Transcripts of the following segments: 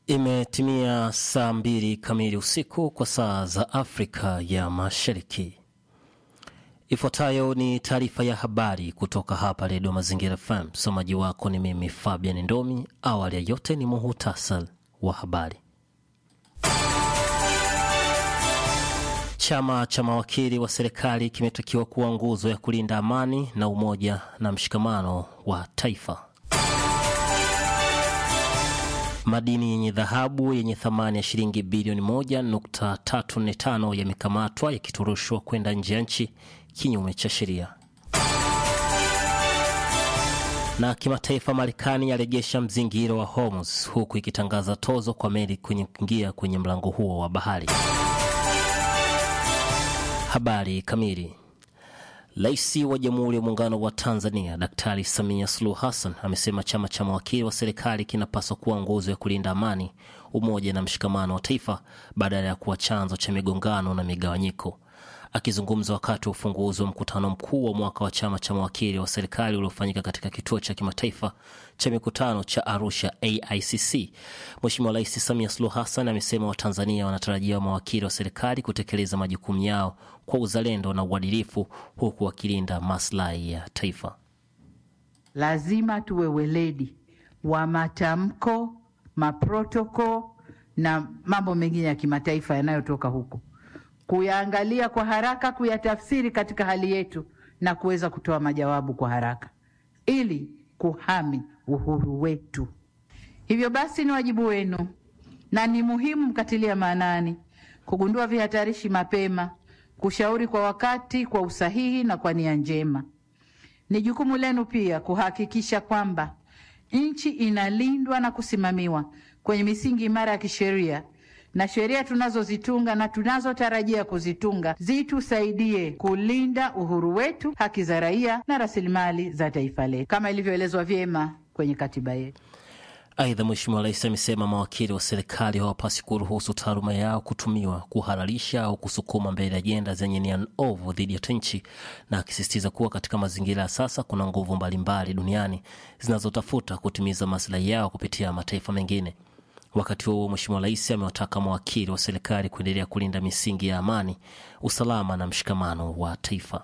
Imetimia saa mbili kamili usiku kwa saa za Afrika ya Mashariki. Ifuatayo ni taarifa ya habari kutoka hapa Redio Mazingira FM. Msomaji wako ni mimi Fabian Ndomi. Awali ya yote ni muhutasar wa habari. Chama cha mawakili wa serikali kimetakiwa kuwa nguzo ya kulinda amani na umoja na mshikamano wa taifa. Madini yenye dhahabu yenye thamani ya shilingi bilioni 1.345 yamekamatwa yakiturushwa kwenda nje ya nchi kinyume cha sheria. Na kimataifa, Marekani yarejesha mzingiro wa Hormuz huku ikitangaza tozo kwa meli kuingia kwenye mlango huo wa bahari. Habari kamili. Rais wa Jamhuri ya Muungano wa Tanzania Daktari Samia Suluhu Hassan amesema chama cha mawakili wa serikali kinapaswa kuwa nguzo ya kulinda amani, umoja na mshikamano wa taifa badala ya kuwa chanzo cha migongano na migawanyiko. Akizungumza wakati wa ufunguzi wa mkutano mkuu wa mwaka wa chama cha mawakili wa serikali uliofanyika katika kituo cha kimataifa cha mikutano cha Arusha AICC, Mheshimiwa Rais Samia Suluhu Hassan amesema Watanzania wanatarajia mawakili wa serikali kutekeleza majukumu yao kwa uzalendo na uadilifu huku wakilinda maslahi ya taifa. Lazima tuwe weledi wa matamko, maprotoko na mambo mengine ya kimataifa yanayotoka huko kuyaangalia kwa haraka, kuyatafsiri katika hali yetu na kuweza kutoa majawabu kwa haraka ili kuhami uhuru wetu. Hivyo basi, ni wajibu wenu na ni muhimu mkatilia maanani kugundua vihatarishi mapema, kushauri kwa wakati, kwa usahihi na kwa nia njema. Ni jukumu lenu pia kuhakikisha kwamba nchi inalindwa na kusimamiwa kwenye misingi imara ya kisheria na sheria tunazozitunga na tunazotarajia kuzitunga zitusaidie kulinda uhuru wetu, haki za raia na rasilimali za taifa letu kama ilivyoelezwa vyema kwenye katiba yetu. Aidha, Mheshimiwa Rais amesema mawakili wa serikali hawapasi kuruhusu taaluma yao kutumiwa kuhalalisha au kusukuma mbele ajenda zenye nia ovu dhidi ya nchi, na akisisitiza kuwa katika mazingira ya sasa kuna nguvu mbalimbali duniani zinazotafuta kutimiza maslahi yao kupitia mataifa mengine. Wakati huo Mheshimiwa Rais amewataka mawakili wa serikali kuendelea kulinda misingi ya amani, usalama na mshikamano wa taifa.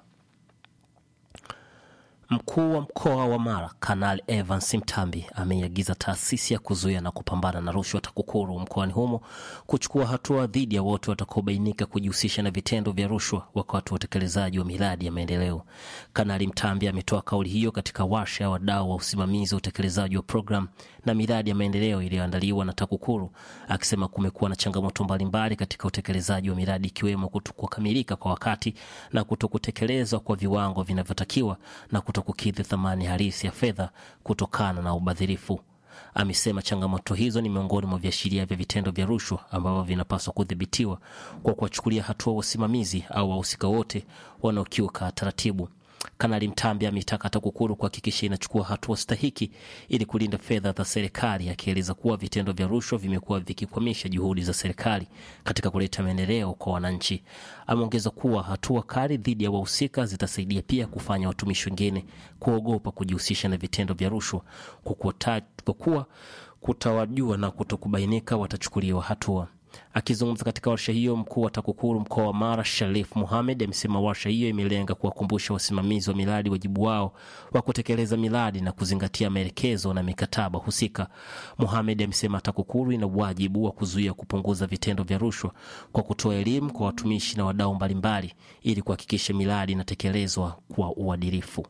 Mkuu wa mkoa wa Mara Kanali Evans Mtambi ameiagiza taasisi ya kuzuia na kupambana na rushwa TAKUKURU mkoani humo kuchukua hatua dhidi ya wote watakaobainika kujihusisha na vitendo vya rushwa wakati wa utekelezaji wa miradi ya maendeleo. Kanali Mtambi ametoa kauli hiyo katika warsha ya wadau wa usimamizi wa utekelezaji wa programu na miradi ya maendeleo iliyoandaliwa na TAKUKURU, akisema kumekuwa na changamoto mbalimbali katika utekelezaji wa miradi ikiwemo kutokukamilika kwa wakati na kutokutekelezwa kwa viwango vinavyotakiwa na kutokukidhi thamani halisi ya fedha kutokana na ubadhirifu. Amesema changamoto hizo ni miongoni mwa viashiria vya vitendo vya rushwa ambavyo vinapaswa kudhibitiwa kwa kuwachukulia hatua wasimamizi au wahusika wote wanaokiuka taratibu. Kanali Mtambi ametaka TAKUKURU kuhakikisha inachukua hatua stahiki ili kulinda fedha za serikali, akieleza kuwa vitendo vya rushwa vimekuwa vikikwamisha juhudi za serikali katika kuleta maendeleo kwa wananchi. Ameongeza kuwa hatua kali dhidi ya wahusika zitasaidia pia kufanya watumishi wengine kuogopa kujihusisha na vitendo vya rushwa, kwa kuwa kutawajua na kutokubainika watachukuliwa hatua. Akizungumza katika warsha hiyo, mkuu wa TAKUKURU mkoa wa Mara Sharif Muhamed amesema warsha hiyo imelenga kuwakumbusha wasimamizi wa miradi wajibu wao wa kutekeleza miradi na kuzingatia maelekezo na mikataba husika. Muhamed amesema TAKUKURU ina wajibu wa kuzuia kupunguza vitendo vya rushwa kwa kutoa elimu kwa watumishi na wadau mbalimbali ili kuhakikisha miradi inatekelezwa kwa uadilifu.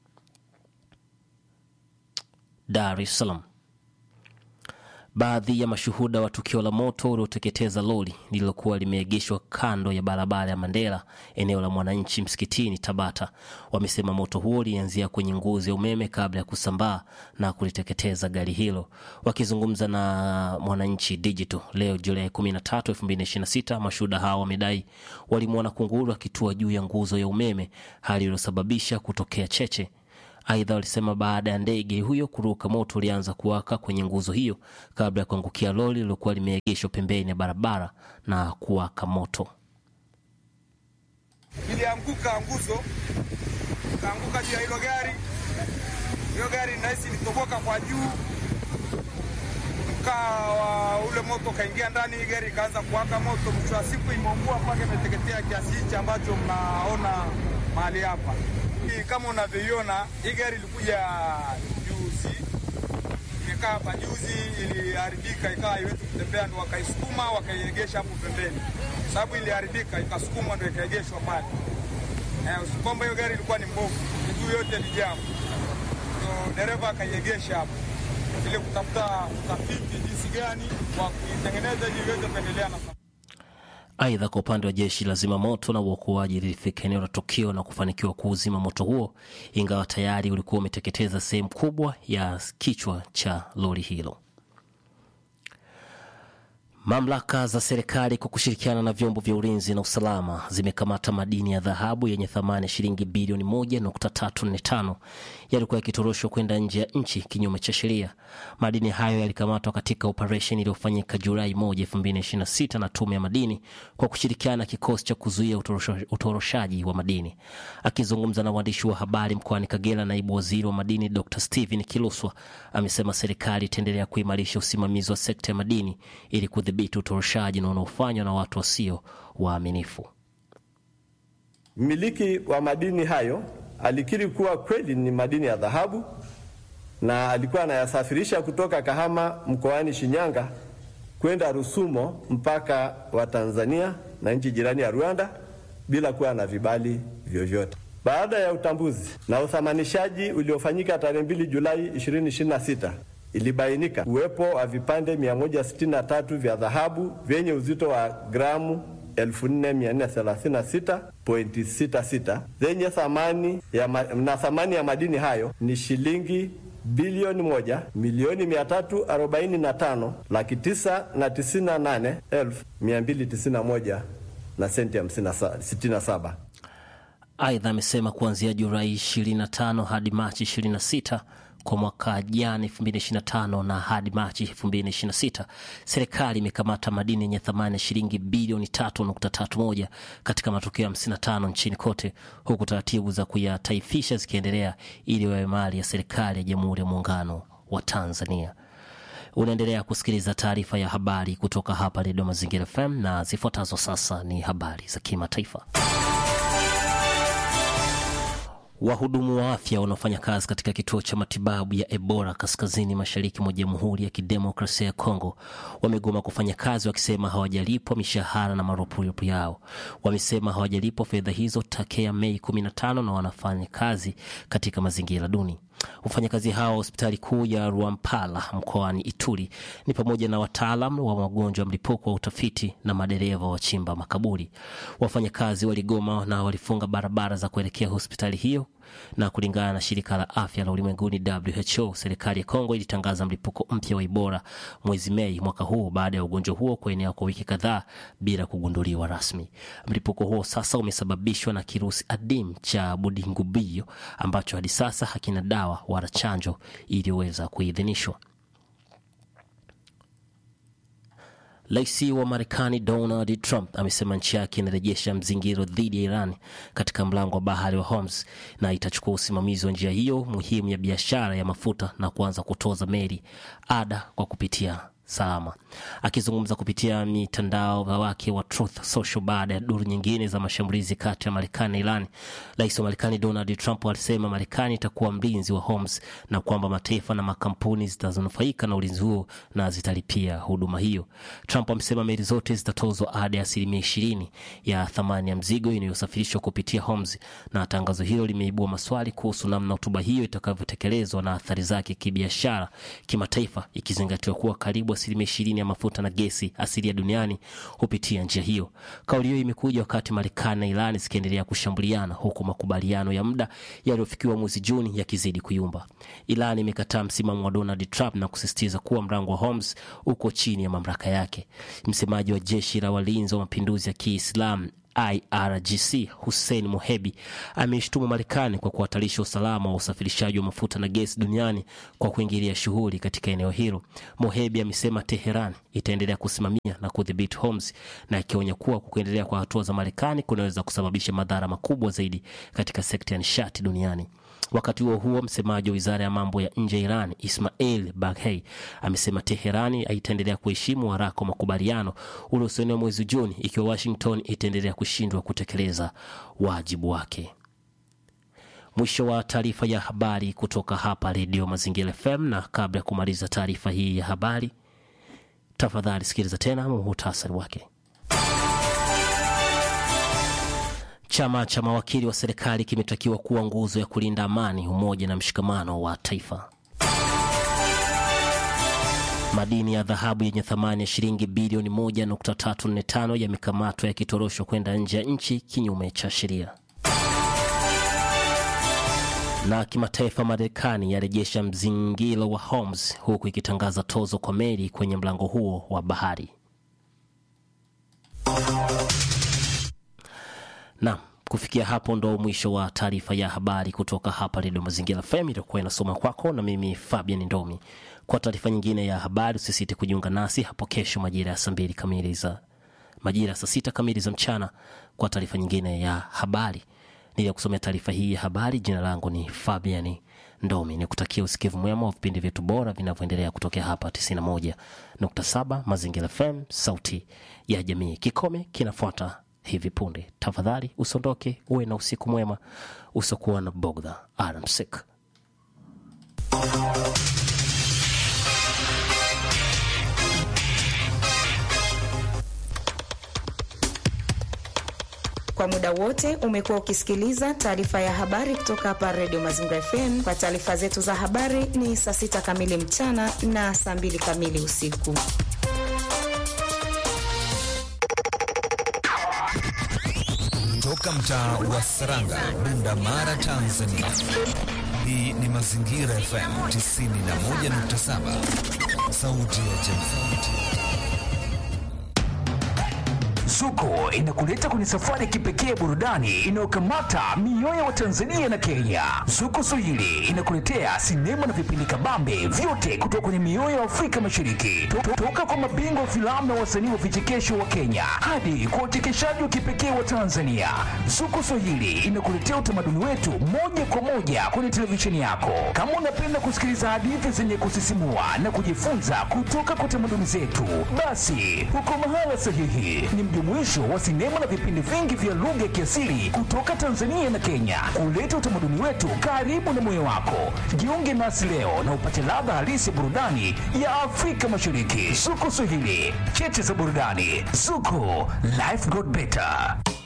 Dar es Salaam. Baadhi ya mashuhuda wa tukio la moto ulioteketeza lori lililokuwa limeegeshwa kando ya barabara ya Mandela, eneo la Mwananchi msikitini Tabata, wamesema moto huo ulianzia kwenye nguzo ya umeme kabla ya kusambaa na kuliteketeza gari hilo. Wakizungumza na Mwananchi Digital leo Julai 13, 2026, mashuhuda hao wamedai walimwona kunguru akitua juu ya nguzo ya umeme, hali iliyosababisha kutokea cheche Aidha, walisema baada ya ndege huyo kuruka, moto ulianza kuwaka kwenye nguzo hiyo kabla ya kuangukia lori lililokuwa limeegeshwa pembeni ya barabara na kuwaka moto. Ilianguka nguzo, kaanguka juu ya hilo gari. Hiyo gari nahisi ilitoboka kwa juu, mkaa wa ule ule moto ukaingia ndani, hii gari ikaanza kuwaka moto. Mwisho wa siku imeungua mpaka imeteketea kiasi hichi ambacho mnaona mahali hapa. Hii kama unavyoiona, hii gari ilikuja juzi, imekaa hapa juzi, iliharibika ikawa haiwezi kutembea, ndo wakaisukuma wakaiegesha hapo pembeni, sababu iliharibika ikasukumwa, ndo ikaegeshwa pale. Eh, usikomba hiyo gari ilikuwa ni mbovu, miguu yote ilijamu, ndo dereva akaiegesha hapo ili kutafuta utafiti jinsi gani wa kuitengeneza ili iweze kuendelea na Aidha, kwa upande wa jeshi la zimamoto na uokoaji lilifika eneo la tukio na kufanikiwa kuuzima moto huo, ingawa tayari ulikuwa umeteketeza sehemu kubwa ya kichwa cha lori hilo. Mamlaka za serikali kwa kushirikiana na vyombo vya ulinzi na usalama zimekamata madini ya dhahabu yenye thamani ya shilingi bilioni 1.345 yalikuwa yakitoroshwa kwenda nje ya nchi kinyume cha sheria. Madini hayo yalikamatwa katika operesheni iliyofanyika Julai 1, 2026 na Tume ya Madini kwa kushirikiana na kikosi cha kuzuia utorosho- utoroshaji wa madini. Akizungumza na waandishi wa habari mkoani Kagera, naibu waziri wa madini Dr. Steven Kiluswa amesema serikali itaendelea kuimarisha usimamizi wa sekta ya madini ili kudhibiti utoroshaji na unaofanywa na watu wasio waaminifu. Mmiliki wa madini hayo alikiri kuwa kweli ni madini ya dhahabu na alikuwa anayasafirisha kutoka Kahama mkoani Shinyanga kwenda Rusumo mpaka wa Tanzania na nchi jirani ya Rwanda bila kuwa na vibali vyovyote. Baada ya utambuzi na uthamanishaji uliofanyika tarehe 2 Julai 2026 ilibainika uwepo wa vipande 163 vya dhahabu vyenye uzito wa gramu 4436.66 zenye thamani ya ma, na thamani ya madini hayo ni shilingi bilioni moja milioni mia tatu arobaini na tano laki tisa na tisini na nane elfu mia mbili tisini na moja na senti hamsini na sa- sitini na saba. Aidha, amesema kuanzia Julai 25 hadi Machi 26 kwa mwaka jana 2025 na hadi Machi 2026 serikali imekamata madini yenye thamani ya shilingi bilioni 3.31 katika matukio 55 nchini kote, huku taratibu za kuyataifisha zikiendelea ili wawe mali ya serikali ya Jamhuri ya Muungano wa Tanzania. Unaendelea kusikiliza taarifa ya habari kutoka hapa Redio Mazingira FM na zifuatazo sasa ni habari za kimataifa. Wahudumu wa afya wanaofanya kazi katika kituo cha matibabu ya Ebola kaskazini mashariki mwa Jamhuri ya Kidemokrasia ya Kongo wamegoma kufanya kazi wakisema hawajalipwa mishahara na marupurupu yao. Wamesema hawajalipwa fedha hizo tokea Mei 15 na wanafanya kazi katika mazingira duni. Wafanyakazi hao wa hospitali kuu ya Rwampala mkoani Ituri ni pamoja na wataalam wa magonjwa ya mlipuko wa utafiti na madereva wachimba makaburi. Wafanyakazi waligoma na walifunga barabara za kuelekea hospitali hiyo, na kulingana na shirika la afya la ulimwenguni WHO, serikali ya Kongo ilitangaza mlipuko mpya wa Ebola mwezi Mei mwaka huu baada ya ugonjwa huo kuenea kwa wiki kadhaa bila kugunduliwa rasmi. Mlipuko huo sasa umesababishwa na kirusi adimu cha Budingubio ambacho hadi sasa hakina dawa wala chanjo iliyoweza kuidhinishwa. Rais wa Marekani Donald Trump amesema nchi yake inarejesha mzingiro dhidi ya Iran katika mlango wa bahari wa Hormuz na itachukua usimamizi wa njia hiyo muhimu ya biashara ya mafuta na kuanza kutoza meli ada kwa kupitia salama. Akizungumza kupitia mitandao wake wa Truth Social baada ya duru nyingine za mashambulizi kati ya Marekani na Iran, rais wa Marekani Donald Trump alisema Marekani itakuwa mlinzi wa Hormuz na kwamba mataifa na makampuni zitazonufaika na ulinzi huo na zitalipia huduma hiyo. Trump amesema meli zote zitatozwa ada ya asilimia ishirini ya thamani ya mzigo inayosafirishwa kupitia Hormuz, na tangazo hilo limeibua maswali kuhusu namna hotuba hiyo itakavyotekelezwa na athari zake kibiashara kimataifa, ikizingatiwa kuwa karibu asilimia ishirini ya mafuta na gesi asilia duniani hupitia njia hiyo. Kauli hiyo imekuja wakati Marekani na Iran zikiendelea kushambuliana huku makubaliano ya muda yaliyofikiwa mwezi Juni yakizidi kuyumba. Iran imekataa msimamo wa Donald Trump na kusisitiza kuwa mlango wa Hormuz uko chini ya mamlaka yake. Msemaji wa jeshi la walinzi wa mapinduzi ya Kiislamu IRGC Hussein Mohebi ameishtumu Marekani kwa kuhatarisha usalama wa usafirishaji wa mafuta na gesi duniani kwa kuingilia shughuli katika eneo hilo. Mohebi amesema Teheran itaendelea kusimamia na kudhibiti Hormuz na akionya kuwa kuendelea kwa hatua za Marekani kunaweza kusababisha madhara makubwa zaidi katika sekta ya nishati duniani. Wakati huo huo, msemaji wa wizara ya mambo ya nje ya Iran Ismail Baghei amesema Teherani itaendelea kuheshimu waraka wa makubaliano uliosainiwa mwezi Juni ikiwa Washington itaendelea kushindwa kutekeleza wajibu wake. Mwisho wa taarifa ya habari kutoka hapa Redio Mazingira FM, na kabla ya kumaliza taarifa hii ya habari, tafadhali sikiliza tena muhutasari wake. Chama cha mawakili wa serikali kimetakiwa kuwa nguzo ya kulinda amani, umoja na mshikamano wa taifa. Madini ya dhahabu yenye thamani ya shilingi bilioni 1.345 yamekamatwa yakitoroshwa kwenda nje ya nchi kinyume cha sheria. Na kimataifa, Marekani yarejesha mzingiro wa Hormuz huku ikitangaza tozo kwa meli kwenye mlango huo wa bahari. Na kufikia hapo ndo mwisho wa taarifa ya habari kutoka hapa Redio Mazingira FM itakuwa inasoma kwako na mimi Fabian Ndomi. Kwa taarifa nyingine ya habari usisite kujiunga nasi hapo kesho majira ya saa mbili kamili za majira ya saa sita kamili za mchana kwa taarifa nyingine ya habari. Niliyakusomea taarifa hii ya habari, jina langu ni Fabian Ndomi, ni kutakia usikivu mwema wa vipindi vyetu bora vinavyoendelea kutokea hapa 91.7 Mazingira FM, sauti ya jamii. Kikome kinafuata hivi punde. Tafadhali usiondoke, uwe na usiku mwema usiokuwa na bogdha. Alamsik. Kwa muda wote umekuwa ukisikiliza taarifa ya habari kutoka hapa Redio Mazingira FM. Kwa taarifa zetu za habari ni saa sita kamili mchana na saa mbili kamili usiku. Toka mtaa wa Saranga, Bunda Mara, Tanzania. Hii ni Mazingira FM 91.7, sauti ya jamii. Zuko inakuleta kwenye safari ya kipekee ya burudani inayokamata mioyo wa Tanzania na Kenya. Zuko Swahili inakuletea sinema na vipindi kabambe vyote kutoka kwenye mioyo ya Afrika Mashariki, To- toka kwa mabingwa wa filamu na wasanii wa vichekesho wa Kenya hadi kwa uchekeshaji wa kipekee wa Tanzania. Zuko Swahili inakuletea utamaduni wetu moja kwa moja kwenye televisheni yako. Kama unapenda kusikiliza hadithi zenye kusisimua na kujifunza kutoka kwa tamaduni zetu, basi uko mahala sahihi. Ni mjumuisho wa sinema na vipindi vingi vya lugha ya kiasili kutoka Tanzania na Kenya, kuleta utamaduni wetu karibu na moyo wako. Jiunge nasi leo na upate ladha halisi ya burudani ya Afrika Mashariki. Zuko Swahili, cheche za burudani. Zuko, life got better.